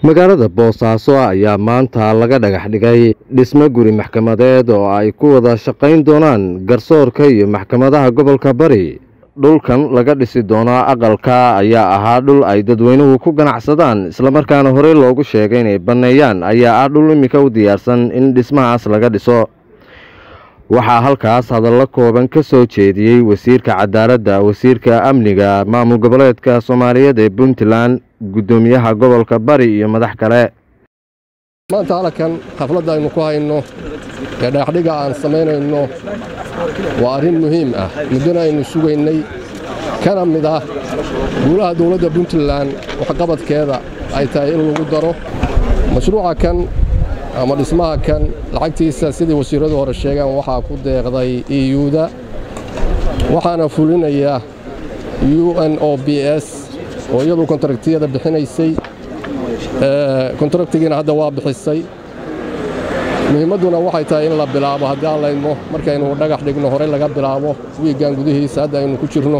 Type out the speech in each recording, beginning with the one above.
magaalada boosaaso ayaa maanta laga dhagax dhigay dhismo guri maxkamadeed oo ay ku wada shaqayn doonaan garsoorka iyo maxkamadaha gobolka bari dhulkan laga dhisi doonaa aqalka ayaa ahaa dhul ay dadweynuhu ku ganacsadaan islamarkaana horey loogu sheegay inay banneeyaan ayaa ah dhul iminka u diyaarsan in dhismahaas laga dhiso waxaa halkaas hadallo kooban ka soo jeediyey wasiirka cadaaladda wasiirka amniga maamul goboleedka soomaaliyeed ee puntland guddoomiyaha gobolka bari iyo madax kale maanta halkan xafladda aynu ku hayno ee dhagaxdhiga aan samaynayno waa arrin muhiim ah muddona aynu sugaynay kana mid ah guulaha dowladda puntland waxqabadkeeda ay tahay in lagu daro mashruuca kan ama dhismaha kan lacagtiisa sidii wasiirradu hore sheegaan waxaa ku deeqday iyuda waxaana fulinaya u n o b s oo iyadu kontraktiyada bixinaysay kontraktigiina hadda waa bixisay muhiimadduna waxay tahay in la bilaabo haddii aan laydmo markaynu dhagax dhigno horey laga bilaabo wiiggan gudihiisa hadda aynu ku jirno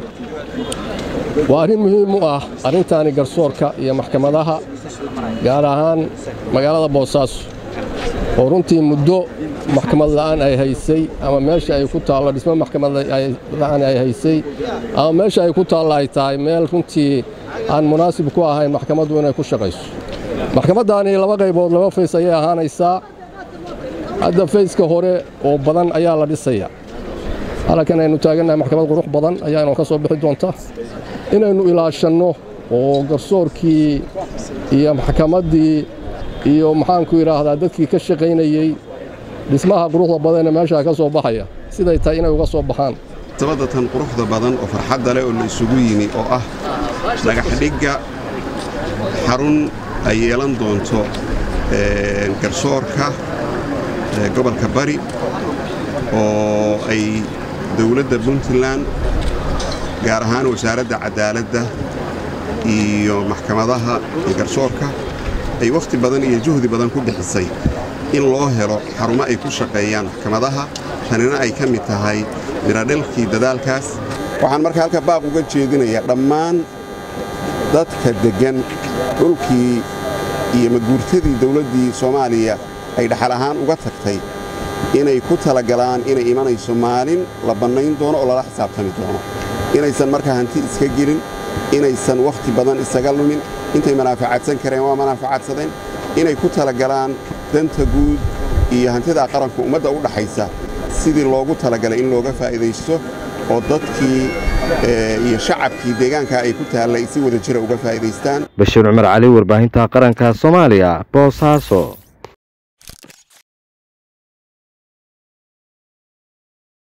waa arrin muhiim u ah arrintaani garsoorka iyo maxkamadaha gaar ahaan magaalada boosaaso oo runtii muddo maxkamad la'aan ay haysay ama meesha ay ku taallo dhismo maxkamad la'aan ay haysay ama meesha ay ku taallo ay tahay meel runtii aan munaasib ku ahayn maxkamaddu inay ku shaqayso maxkamaddaani laba qaybood laba fays ayay ahaanaysaa hadda fayska hore oo badan ayaa la dhisaya halkan aynu taagannahay maxkamad qurux badan ayaanu ka soo bixi doonta inaynu ilaashanno oo garsoorkii iyo maxkamaddii iyo maxaanku idhaahdaa dadkii ka shaqaynayey dhismaha quruxda badanee meeshaa ka soo baxaya siday tahay inay uga soo baxaan sabadatan quruxda badan oo farxadda leh oo la isugu yimi oo ah dhagaxdhigga xarun ay yeelan doonto garsoorka gobolka bari oo ay dowladda puntland gaar ahaan wasaaradda cadaaladda iyo maxkamadaha iyo garsoorka ay wakhti badan iyo juhdi badan ku bixisay in loo helo xarumo ay ku shaqeeyaan maxkamadaha tanina ay ka mid tahay miradhalkii dadaalkaas waxaan marka halka baaq uga jeedinayaa dhammaan dadka deggan dhulkii iyo maguurtadii dawladdii soomaaliya ay dhaxal ahaan uga tagtay inay ku talagalaan inay imanayso maalin la bannayn doono oo lala xisaabtami doono inaysan markaa hanti iska gelin inaysan wakhti badan isaga lumin intay manaaficadsan kareen waa manaaficadsadeen inay ku talagalaan danta guud iyo hantidaa qaranku ummadda u dhaxaysa sidii loogu talagalay in looga faa'iidaysto oo dadkii iyo shacabkii deegaanka ay ku taallay si wada jira uga faa'iidaystaan bashiir cumar cali warbaahinta qaranka soomaaliya boosaaso